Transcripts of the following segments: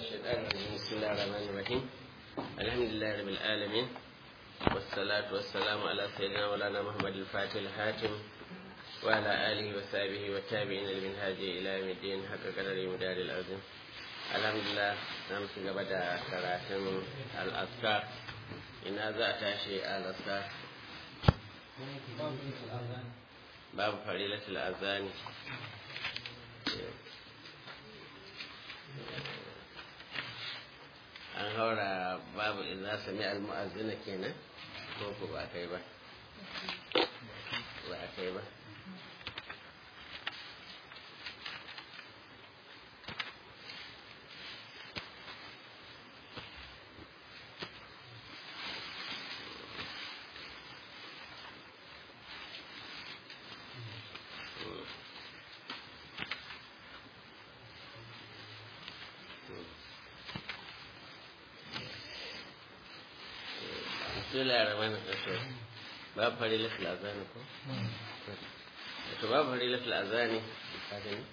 الشيطان الرجيم بسم الله الرحمن الرحيم الحمد لله رب العالمين والصلاة والسلام على سيدنا مولانا محمد الفاتح الحاتم وعلى آله وصحبه والتابعين لمنهاج إلى يوم الدين حق قدر مدار العظيم الحمد لله نعم سنبدا كراتم الأذكار إن هذا تاشي الأذكار باب فريلة الأذان an haura babu idza sami al-mu'azzina kenan ko ko ba kai ba ba kai ba bismillah rahman rahim babu farilatul azani ko to babu farilatul azani ka gani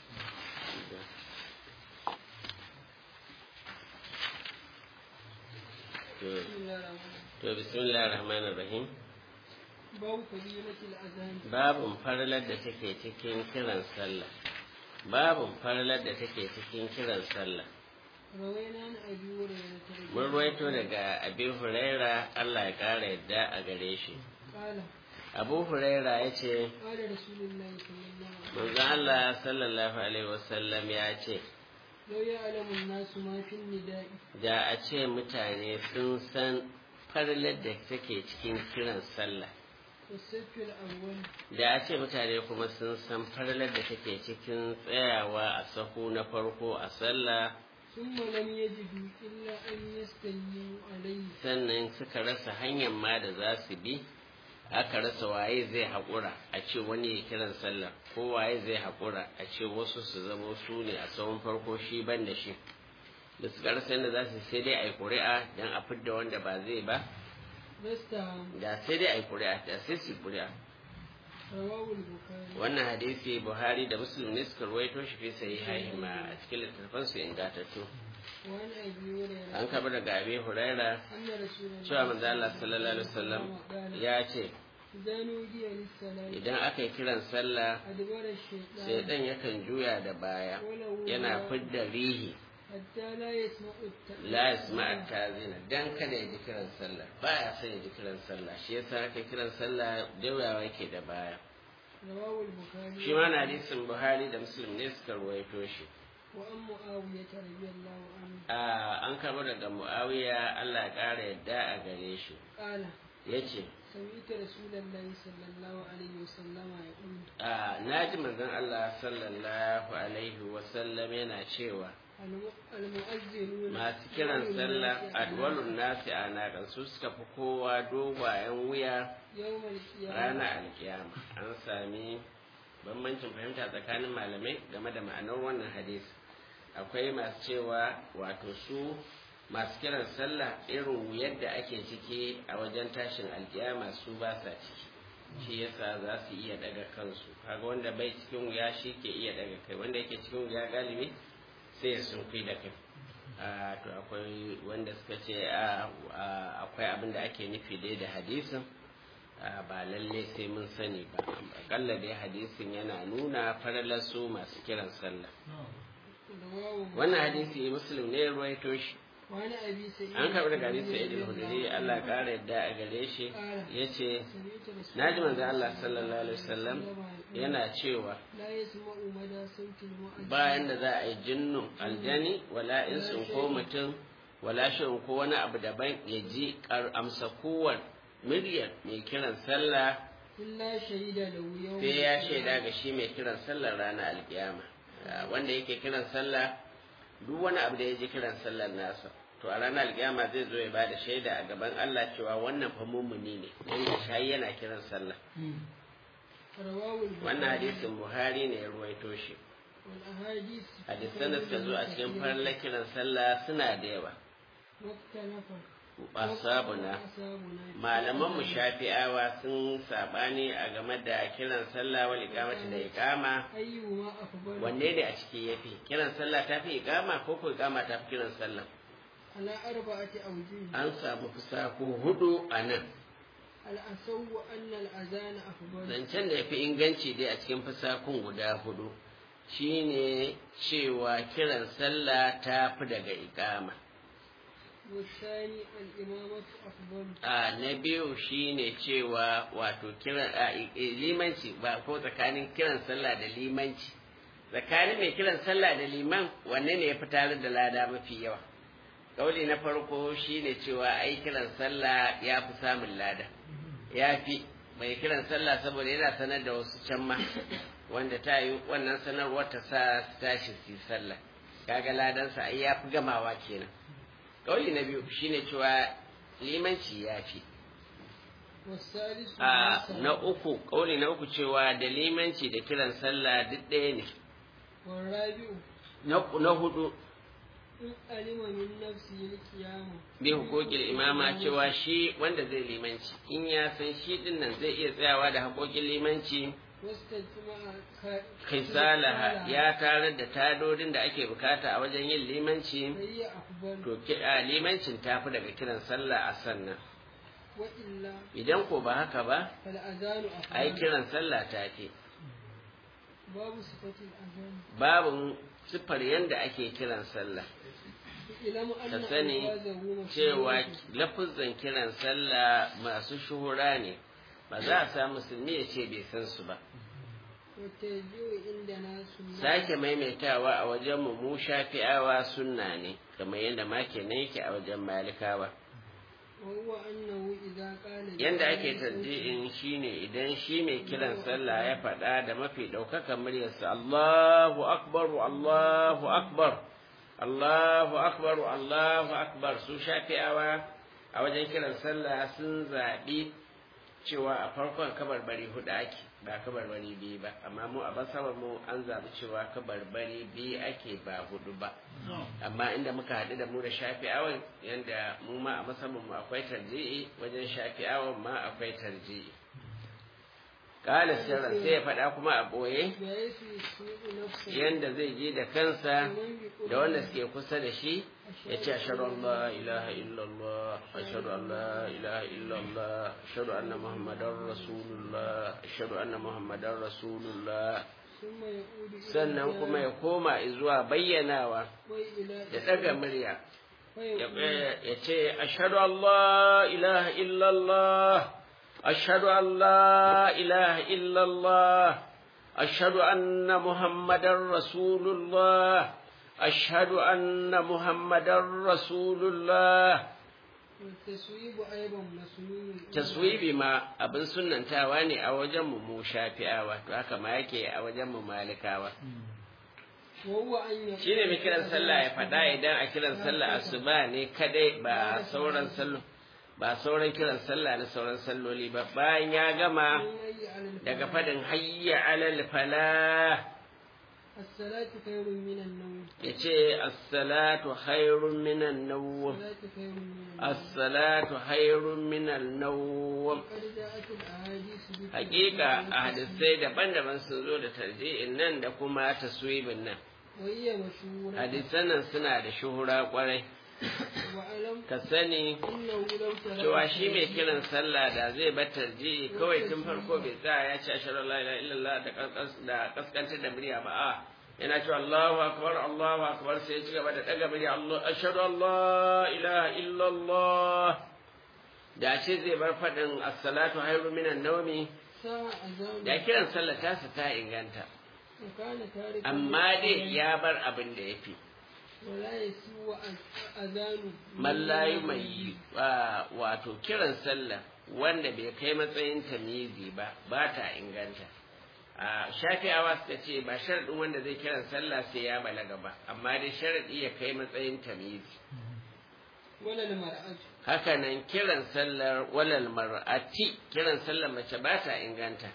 to bismillah rahman rahim babu fadilatul azan babun farilar da take cikin kiran sallah babun farilar da take cikin kiran sallah rawaina an abi hurairah mun ruwaito daga abin huraira Allah ya ƙara yadda a gare shi qala abu huraira ya ce qala rasulullahi sallallahu alaihi manzo Allah sallallahu alaihi wasallam ya ce law ya'lamu an-nasu ma fi nida'i da a ce mutane sun san farlar da take cikin kiran sallah was-safi al-awwal da a ce mutane kuma sun san farlar da take cikin tsayawa a sahu na farko a sallah thumma lam yajidu illa an yastayu alayhi sannan suka rasa hanyar ma da za su bi aka rasa waye zai haƙura a ce wani ya kiran sallah ko waye zai haƙura a ce wasu su zama su ne a tsawon farko shi ban da shi da suka rasa yadda za su sai dai a yi ƙuri'a don a fidda wanda ba zai ba basta da sai dai a yi ƙuri'a da sai su yi ƙuri'a rawahu al-bukhari wannan hadisi buhari da muslim ne suka ruwaito shi fi sai haihima a cikin littattafan su ingantattu wa an abi hurairah an kaba daga abi huraira anna rasulullahi cewa manzo Allah sallallahu alaihi wasallam ya ce idan udiya lis-salati idan aka yi kiran sallah adbara ash-shaytan shaidan yakan juya da baya yana fidda rihi hatta la yasma'u at-ta'zim la yasma tazina dan kada ya ji kiran sallah baya son ya ji kiran sallah shi yasa aka kiran sallah dawayawa yake da baya rawahu al-bukhari shi ma na hadisin buhari da muslim ne suka ruwaito shi wa an mu'awiyah radiyallahu anhu a an karbo daga muawiya Allah ya kara yadda a gare shi qala yace سمعت رسول الله صلى الله عليه وسلم يقول a naji manzon Allah sallallahu alaihi wa sallam yana cewa الم- المؤذنون masu kiran sallah adwalun nasi a nakan su suka fi kowa dogayen wuya يوم القيامة ranar alkiyama an sami bambancin fahimta tsakanin malamai game da ma'anar wannan hadisi akwai masu cewa wato su masu kiran sallah irin yadda ake ciki a wajen tashin alkiyama su ba sa ciki shi yasa za su iya daga kansu kaga wanda bai cikin wuya shi ke iya daga kai wanda yake cikin wuya galibi sai ya sunfi da kai a to akwai wanda suka ce a a- akwai abin da ake nufi dai da hadisin a, ba lalle sai mun sani ba akalla dai hadisin yana nuna faralar su masu kiran sallah رواه wannan hadisi muslim ne ya ruwaito shi وعن أبي سعيد an karɓi daga hadisi sa'id al-hudri Allah ya ƙara yadda a gare shi yace سمعت رسول naji manzo Allah sallallahu alaihi wasallam yana cewa لا يسمع مدى صوت المؤذن bayan da za a yi jinnun aljani wala insun ko mutum wala shi'un ko wani abu daban ya ji kar amsa kowar muryar mai kiran sallah إلا شهد له يوم sai ya shaida ga shi mai kiran sallar ranar alkiyama Ah, wanda yake kiran sallah duk wani abu da ya ji kiran sallar nasa to a ranar alkiyama zai zo ya bada shaida a gaban Allah cewa wannan fa mummuni ne wanda shayi yana kiran sallah رواه البخاري wannan hadisin Buhari ne ya ruwaito shi والأحاديث hadisan da suka zo a cikin farlar kiran sallah suna da yawa واختلف asabuna malaman mu shafi'awa sun sabani a game da kiran sallah wal iqamati da iqama ayyuhuma afdalu wanne ne a ciki yafi kiran sallah tafi iqama ko ko iqama tafi kiran sallah ala arba'ati awjuh an samu fusaku hudu a nan al-asaw anna al-azan afdalu zancen da yafi inganci dai a cikin fusakun guda hudu shine cewa kiran sallah tafi daga iqama والثاني الإمامة أفضل a na biyu shine cewa wato kiran a i- i- limanci ba ko tsakanin kiran sallah da limanci tsakanin mai kiran sallah da liman wanne ne ya fi tare da lada mafi yawa kauli na farko shine cewa ai kiran sallah ya fi samun lada ya fi mai kiran sallah saboda yana sanar da wasu can ma wanda ta yi wannan sanarwar ta sa su tashi su yi sallah kaga ladansa ai ya fi gamawa kenan kauli na biyu shine cewa limanci ya fi والثالث a النساء na uku kauli na uku cewa da limanci da kiran sallah duk ɗaya ne والرابع na na hudu إن علم من نفسه القيامة bi hukokin imama cewa shi wanda zai limanci in ya san shi din nan zai iya tsayawa da hakokin limanci واستجمع ك- kisalaha ya tarar da tadodin da ake bukata a wajen yin limanci فهي أفضل to ki- a limancin tafi daga kiran sallah a sannan وإلا idan ko ba haka ba فالأذان ai أفضل kiran sallah tafi باب صفة الأذان babun siffar yanda ake kiran sallah اعلم أن ka sani ألفاظه cewa مشهورة lafuzan kiran sallah masu shuhura ne ba za a sa musulmi ya ce bai san su ba والترجيع عندنا سنة sake maimaitawa a wajen mu mu shafi'awa sunna ne kamar yadda ma kenan yake a wajen malikawa وهو أنه إذا قال yanda ake tarji'in shine idan shi mai kiran sallah ya faɗa da mafi ɗaukaka muryarsa Allahu akbar Allahu akbar Allahu akbar Allahu akbar su shafi'awa a wajen kiran sallah sun zaɓi cewa a farkon kabarbari hudu ake ba kabarbari biyu ba amma mu a basabar mu an zaɓi cewa kabarbari biyu ake ba hudu ba amma inda muka haɗu da mu da shafi'awan yanda mu ma a musamman mu akwai tarji'i wajen shafi'awan ma akwai tarji'i kala sirran sai ya faɗa kuma a ɓoye بحيث يسوق نفسه yanda zai je da kansa ومن بقرب da wanda suke kusa da shi ya ce ashhadu an la ilaha illallah ashhadu an la ilaha illallah ashhadu anna muhammadar rasulullah ashhadu anna muhammadar rasulullah ثم يعود إلى sannan الجار kuma ya koma zuwa bayyanawa وإلى da ɗaga murya ya فيقول ya ce ashhadu an la ilaha illallah ashhadu an la ilaha illallah ashhadu anna muhammadar rasulullah ashhadu anna muhammadar rasulullah والتسويب أيضا مسنون taswibi ma abin sunnantawa ne a wajen mu mu shafi'awa to haka ma yake a wajen mu malikawa وهو أن يقول shine mai kiran sallah ya faɗa idan a kiran sallah asuba ne kadai ba sauran sallo ba sauran kiran sallah na sauran salloli ba bayan ya gama daga fadin hayya alal falah الصلاة خير من النوم ya ce assalatu khairun minan nawm الصلاة خير من النوم assalatu khairun minan nawm وقد جاءت الأحاديث بتفسير hakika a ذلك hadisai daban-daban sun zo da tarji'in nan da kuma taswibin nan وهي مشهورة hadisan nan suna da shuhura kwarai وألم ka sani أنه لو ترك cewa shi mai kiran sallah da zai bar tarji'i kawai tun farko bai tsaya ya ce ashhadu an la ilaha illallah da kaskas- da kaskantar da murya ba a yana cewa Allahu akbar Allahu akbar sai ya ci gaba da daga murya Allah ashhadu an la ilaha illallah da ce zai bar faɗin as-salatu khairu minan nawmi ساعة أذان da kiran sallah tasa ta inganta وكان تارك amma dai ya bar abin da yafi ولا يسوى أذان mallayu mai wato kiran sallah wanda bai kai matsayin tamizi ba ba ta inganta a shafi'awa suka ce ba sharaɗin wanda zai kiran sallah sai ya balaga ba amma dai sharaɗi ya kai matsayin tamizi ولا المرأة hakanan kiran sallar walal mar'ati kiran sallar mace ba ta inganta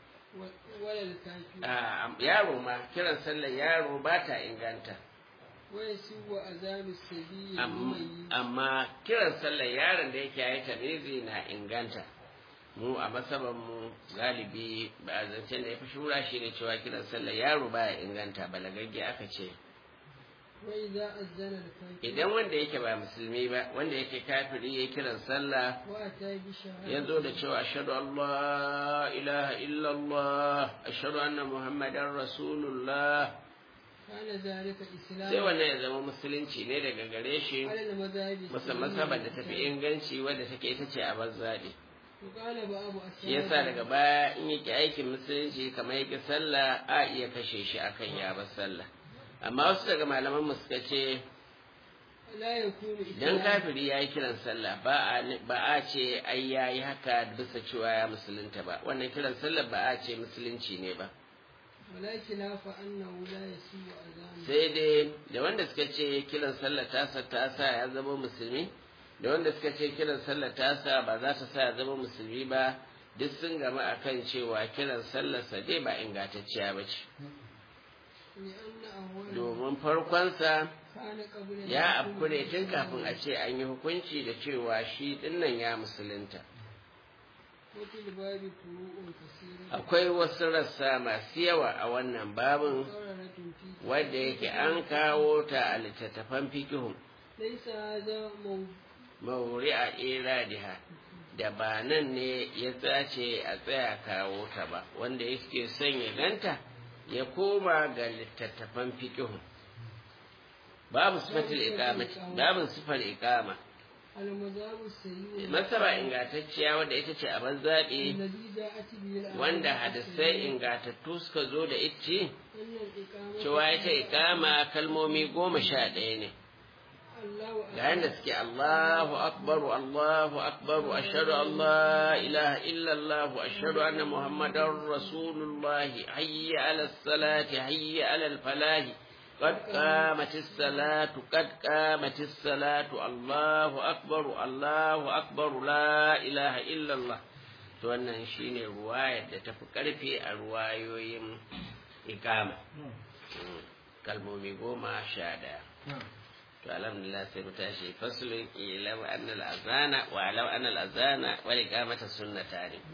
و- ولا الكافر a yaro ma kiran sallar yaro ba ta inganta ويسوء أذان السبيل Am- المميز amma kiran sallar yaron da yake yayi tamizi na inganta mu a masaban mu galibi ba a zancen da ya fi shura shi ne cewa kiran sallar yaro baya inganta balagagge aka ce وإذا أذن الفجر idan wanda yake ba musulmi ba wanda yake kafiri ya kiran sallah وأتى بشهادة ya zo da cewa ashhadu an la ilaha illallah ashhadu anna muhammadan rasulullah كان ذلك إسلام sai wannan ya zama musulunci ne daga gare shi على المذاهب musamman saban da tafi inganci wadda take ita ce a bazzaɗi وقال بعض shi yasa daga baya in yake aikin musulunci kamar yake sallah a iya kashe shi akan ya bar sallah amma wasu daga malaman mu suka ce لا يكون idan إسلام kafiri ya yi kiran sallah ba a ba a ce ai ya yi haka bisa cewa ya musulunta ba wannan kiran sallah ba a ce musulunci ne ba ولا خلاف أنه لا يسوء أذان sai dai da wanda suka ce kiran sallah tasa ta sa ya zama musulmi da wanda suka ce kiran sallah tasa ba za ta sa ya zama musulmi ba duk sun gama akan cewa kiran sallarsa dai ba ingantacciya ba ce لأن أوله domin farkonsa كان قبل ya الحكم afku ne tun بالإسلام. kafin a ce an yi hukunci da cewa shi dinnan ya musulunta وفي الباب فروع كثيرة akwai wasu rassa masu yawa a wannan babin مقررة في wadda yake an kawo ta a littattafan fikihun ليس هذا مو- mauri a iradiha da ba nan ne ya tsace a tsaya kawo ta ba wanda yake son ya ganta ya koma ga littattafan fikihun babu sifatul iqamati babu sifar iqama المذهب السيء masaba ingantacciya wadda ita ce a zaɓi الذي جاءت به الآية wanda hadisai ingatattu suka zo da ita أن الإقامة cewa ita iqama kalmomi goma sha ɗaya ne الله ga yadda suke Allahu akbar Allahu akbar ashhadu an la ilaha illa Allah ashhadu anna muhammadar rasulullah hayya ala salati hayya ala al falah قد قامت الصلاة قد قامت الصلاة الله أكبر الله أكبر لا إله إلا الله to wannan shine ruwayar da tafi karfi a ruwayoyin ikama kalmomi goma sha ɗaya to alhamdulillah sai mu tashi faslun ilam anna al-azana wa alam anna al-azana wa iqamata sunnata ne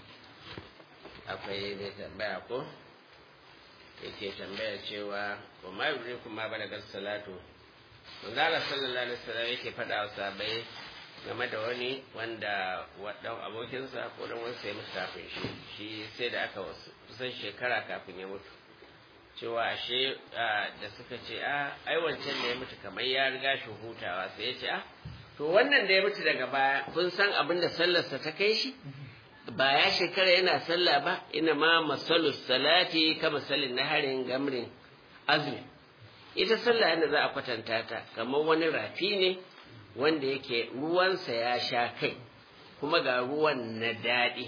akwai ne tambaya ko yake tambaya cewa wa ma yurikum ma balagar salatu manzo Allah sallallahu alaihi wasallam yake faɗa wa sahabbai game da wani wanda wadan abokinsa ko dan wani sai mutu kafin shi shi sai da aka wasu kusan shekara kafin ya mutu cewa ashe da suka ce a ai wancan da ya mutu kamar ya riga shi hutawa sai ya ce a to wannan da ya mutu daga baya kun san abin da sallarsa ta kai shi ba ya shekara yana sallah ba ina ma masalus salati ka masalin naharin gamrin azmi ita sallah yadda za a kwatanta ta kamar wani rafi ne wanda yake ruwansa ya sha kai kuma ga ruwan na daɗi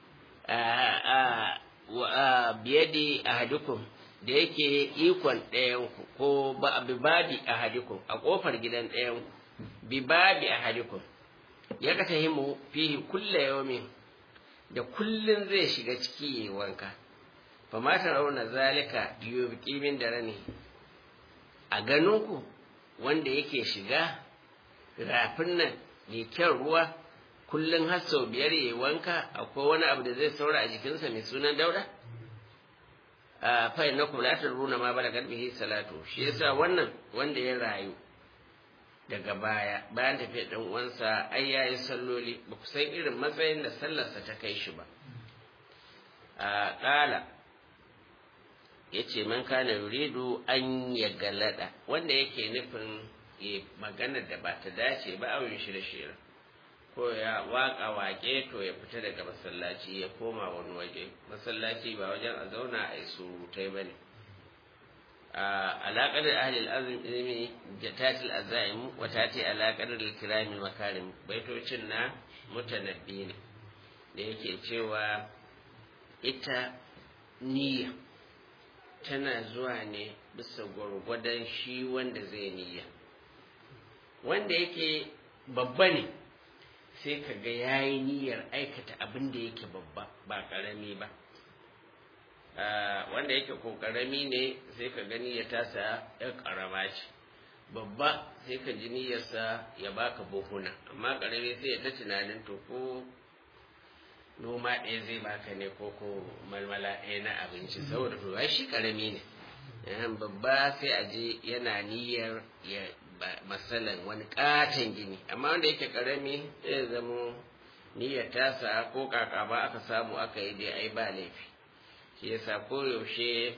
a biyadi a hadukun da yake ikon ɗayanku ko bi babi a hadikun a ƙofar gidan ɗayanku bi babi a hadikun ya ka tahimu fihi kulle yawmin da kullun zai shiga ciki ya wanka fa ma rauna zalika yubqi min darani a ganinku wanda yake shiga rafin nan mai kyan ruwa kullun har sau biyar ya wanka akwai wani abu da zai saura a jikinsa mai sunan dauda a fa innakum la tadruna ma balagat bihi salatu shi yasa wannan wanda ya rayu daga baya bayan tafiyar dan uwansa ai yayi salloli ba ku san irin matsayin da sallarsa ta kai shi ba a kala yace man kana yuridu an ya galada wanda yake nufin ya magana da ba ta dace ba awin shi da shirin ko ya waka wake to ya fita daga masallaci ya koma wani waje masallaci ba wajen a zauna a yi surutai ba ne alaƙar da ahalil azumi jatatil azaim wa tati alaƙar da kiramin makarim baitocin na mutanabbi ne da yake cewa ita niyya tana zuwa ne bisa gwargwadon shi wanda zai niyya wanda yake babba ne sai ka ga ya yi niyyar aikata abin da yake babba ba ƙarami ba wanda yake ko ƙarami ne sai ka gani ya tasa ya ƙarama ce babba sai ka ji niyyarsa ya baka buhuna amma karami sai ya ta tunanin to ko noma ɗaya zai baka ne ko ko malmala ɗaya na abinci saboda to ai shi karami ne yan babba sai a je yana niyyar ya masalan wani katon gini amma wanda yake karami zai zamo niyyar tasa ko kaka ba aka samu aka yi dai ai ba laifi shi yasa koyaushe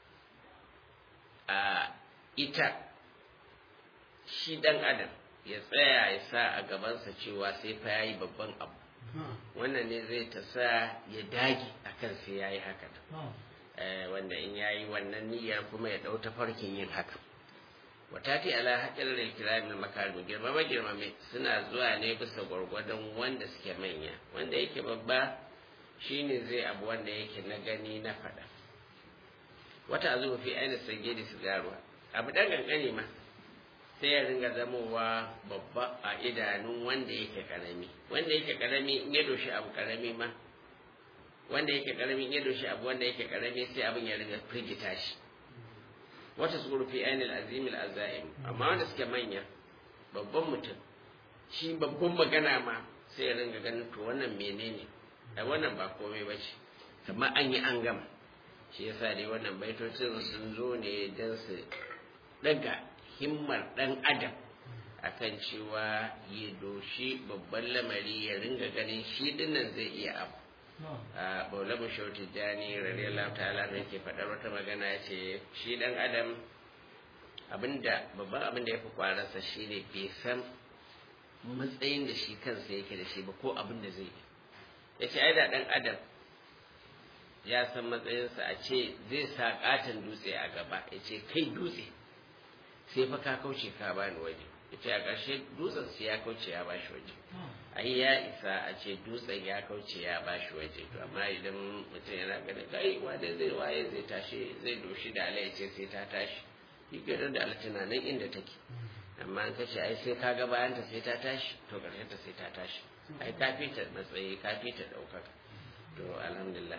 a ita shi ɗan adam ya tsaya ya sa a gabansa cewa sai fa yayi babban abu wannan ne zai ta sa ya dage akan sai yayi haka wanda in yayi wannan niyyar kuma ya ɗau tafarkin yin haka watati ala haƙƙin da kiramin makarim girmama girmame suna zuwa ne bisa gwargwadon wanda suke manya wanda yake babba shine zai abu wanda yake na gani na faɗa wata azuba fi aina sage da sigarwa abu ɗan ƙanƙani ma sai ya ringa zamowa babba a idanun wanda yake ƙarami wanda yake ƙarami in ya doshi abu ƙarami ma wanda yake ƙarami in ya doshi abu wanda yake ƙarami sai abin ya ringa firgita shi wata su fi ainihin azimil azaim amma wanda suke manya babban mutum shi babban magana ma sai ya ringa ganin to wannan menene a wannan ba komai ba ce kamar an yi an gama shi yasa dai wannan baitocin sun zo ne don su daga himmar dan adam akan cewa ya doshi babban lamari ya ringa ganin shi dinnan zai iya abu a baulamu shauti jani radiyallahu ta'ala ne ke faɗar wata magana ya ce shi dan adam abinda babban abin da ya fi kwararsa shine bai san matsayin da shi kansa yake da shi ba ko abin da zai yi ya ce ai da dan adam ya san matsayinsa a ce zai sa katon dutse a gaba ya ce kai dutse sai fa ka kauce ka bani waje ya ce a ƙarshe dutsen sai ya kauce ya bashi waje ai ya isa a ce dutsen ya kauce ya bashi waje to amma idan mutum yana ganin kai wanda zai waye zai tashi zai doshi da ala ya ce sai ta tashi shi ke da ala tunanin inda take amma an kace ai sai ka ga bayanta sai ta tashi to ƙarshen ta sai ta tashi ai ka fita matsayi ka fita ɗaukaka to alhamdulillah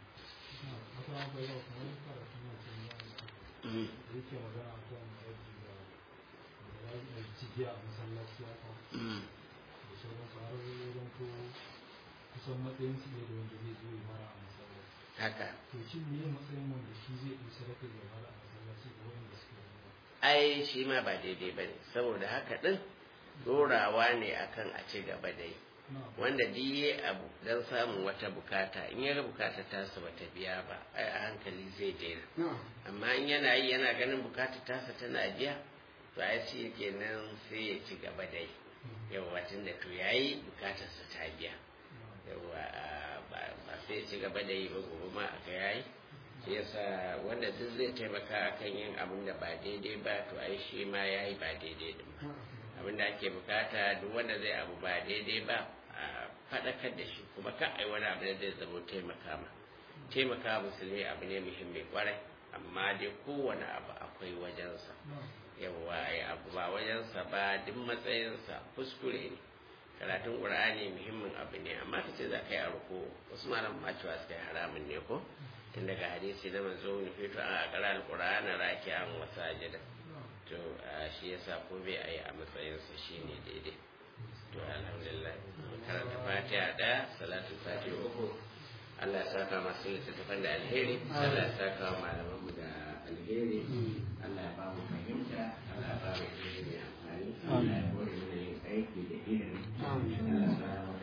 kusan matsayin su ne da wanda zai zo ya mara a masallaci haka to shi ne matsayin wanda shi zai yi sadaka ya mara a masallaci ga wanda suke zuwa ai shi ma ba daidai ba ne saboda haka ɗin dorawa ne akan a ci gaba da yi wanda diye abu don samun wata bukata in ya bukata tasa bata biya ba ai a hankali zai daina amma in yana yi yana ganin bukata tasa tana biya to ai shi kenan sai ya ci gaba da yi yawa tun da to yayi bukatarsa ta biya yawa ba sai ya ci gaba da yi ba gobe ma aka yayi shi yasa wanda duk zai taimaka akan yin abin da ba daidai ba to ai shi ma yayi ba daidai din ba abin da ake bukata duk wanda zai abu ba daidai ba a faɗakar da shi kuma ka ai wani abu da zai zama taimaka ma taimaka musulmi abu ne muhimmi kwarai amma dai kowane abu akwai wajensa yawa ai abu ba wajensa ba duk matsayinsa kuskure ne karatun qur'ani muhimmin abu ne amma kace za ka yi a ruko wasu malaman ma cewa suka yi haramun ne ko tun daga hadisi na manzo ne fito a qara alqur'ana raki'an wa sajida to shi yasa ko bai ayi a matsayinsa shine daidai to alhamdulillah karanta fatiha da salatu fatiha uku Allah ya saka masu littattafan da alheri Allah ya saka wa malaman mu da alheri Allah ya ba mu fahimta Allah ya ba mu ilimi amfani Allah ya bore mana yin aiki da ilimi Allah ya